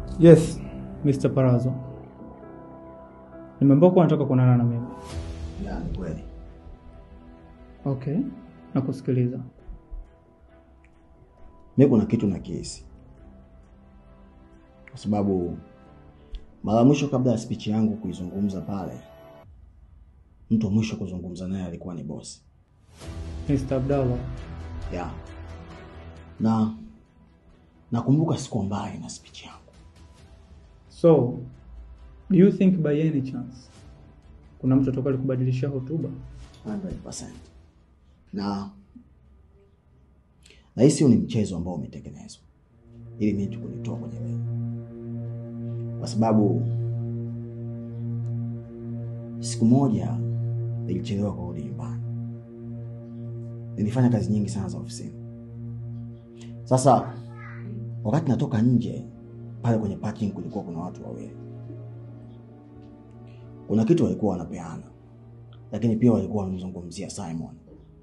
Yes, Mr. Parazo. Nimeambiwa kuwa nataka kuonana na mimi. Ya, ni kweli. Okay, nakusikiliza. Mi kuna kitu na kihisi, kwa sababu mara ya mwisho kabla ya speech yangu kuizungumza pale, mtu wa mwisho kuzungumza naye alikuwa ni bosi Mr. Abdallah, ya na nakumbuka siku mbaya na speech yangu. so do you think by any chance kuna mtu atoka alikubadilishia hotuba? 100%. Na nahisi huu ni mchezo ambao umetengenezwa ili mimi tu kunitoa kwenye leo, kwa sababu siku moja nilichelewa kurudi nyumbani. Nilifanya kazi nyingi sana za ofisini. Sasa wakati natoka nje pale kwenye parking, kulikuwa kuna watu wawili, kuna kitu walikuwa wanapeana lakini pia walikuwa wanamzungumzia Simon.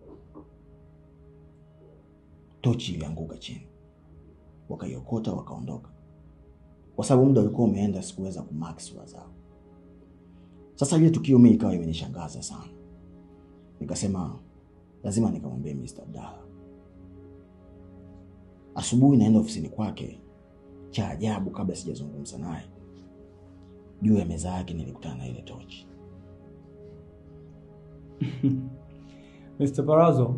Tochi ilianguka chini, wakaiokota wakaondoka, kwa sababu muda ulikuwa umeenda, sikuweza kumark sura zao. Sasa ile tukio mimi ikawa imenishangaza sana, nikasema lazima nikamwambie Mr. Abdalla. Asubuhi naenda ofisini kwake, cha ajabu, kabla sijazungumza naye, juu ya meza yake nilikutana na ile tochi. Mr. Parazo,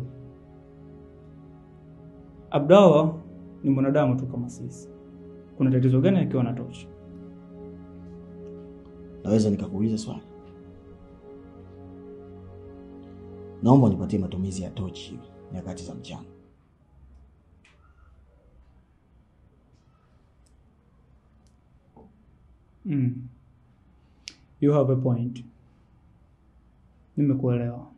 Abdallah ni mwanadamu tu kama sisi. Kuna tatizo gani akiwa na tochi? Naweza nikakuuliza swali? Naomba nipatie matumizi ya tochi nyakati za mchana. Mm. You have a point. Nimekuelewa.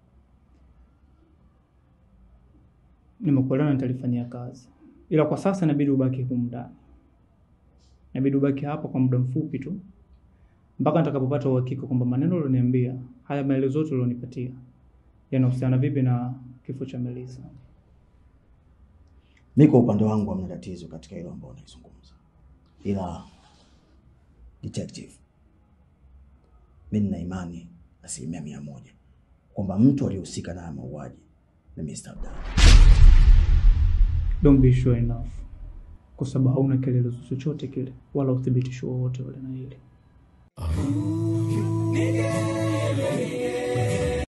Nimekuelewa na nitalifanyia kazi, ila kwa sasa inabidi ubaki humu ndani, inabidi ubaki hapa kwa muda mfupi tu mpaka nitakapopata uhakika kwamba maneno ulioniambia, haya maelezo yote ulionipatia yanahusiana vipi na kifo cha Melissa. Mi kwa upande wangu hamna tatizo katika hilo ambao unaizungumza, ila detective, mi nina imani asilimia mia moja kwamba mtu aliyehusika na haya mauaji ni Mr. Abdalla. Don't be sure enough, kwa sababu hauna kielelezo chochote kile wala uthibitisho wowote ule na hili. Nigga,